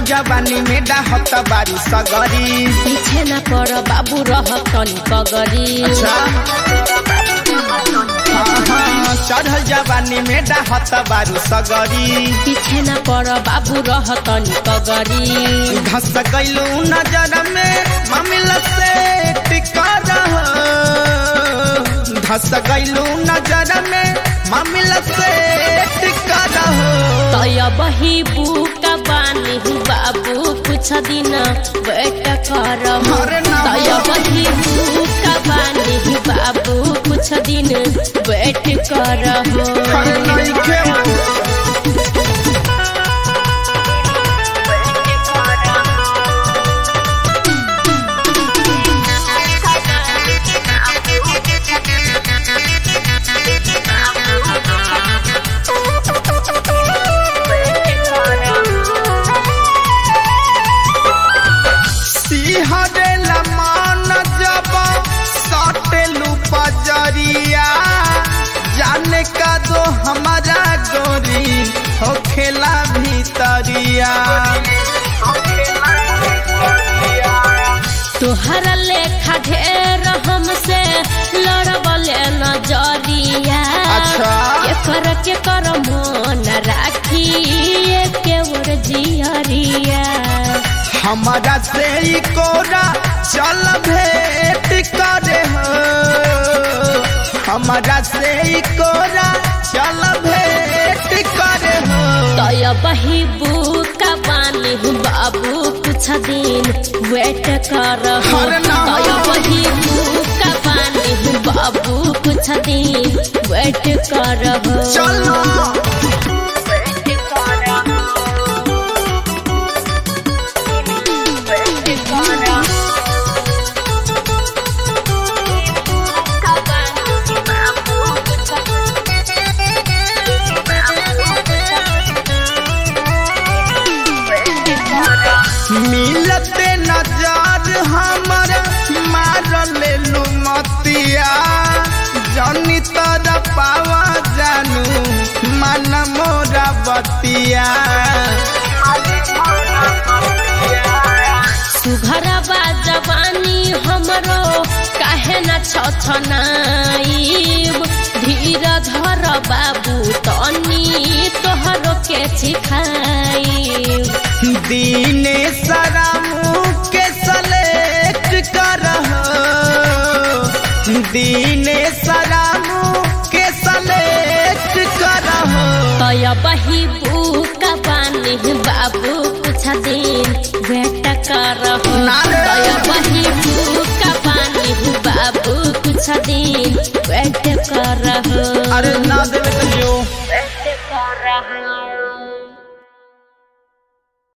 जवानी में डाहत बारू सगरी पीछे न पर बाबू रह तनी पगरी अच्छा हाँ, हाँ, चढ़ल जवानी में डाहत बारू सगरी पीछे न पर बाबू रह तनी पगरी धस गईलू नजर में मामिला से टिका रह धस गईलू नजर में मामिला से टिका रह तय बही बुका बानी बाबू कुछ दिन वेट कर अरे ना। तय बही बुका बानी बाबू कुछ दिन वेट कर अरे नइखे सिहरेला मान जब सटेलू पजरिया जाने का दो हमारा गोरी हो खेला भीतरिया तोहरा लेखा ढेर हमसे लड़बले नजरिया अच्छा। एकर के कर मन राखी के ओर जियरिया हमारा से ही कोरा चल भेंट करे हो हमारा से ही कोरा चल भेंट करे हो तय बही बुका बानी बाबू कुछ दिन वेट कर अरे ना। तय बही बुका बानी बाबू कुछ दिन वेट कर चलो मिलते नजर हमर मार लेलू मतिया जनी तर पावा जानू मन मोरा बतिया सुघरबा जवानी हमरो काहे न छछनाइब धीर धर बाबू तनी तोहरो के सिखाइब दीने सरामू के सलेक्ट कर दीने सरामू के सलेक्ट कर तय बही बुका बानी बाबू कुछ दिन वेट कर ना रे। तय बही बुका बानी बाबू कुछ दिन वेट कर अरे ना देवे तो जो वेट कर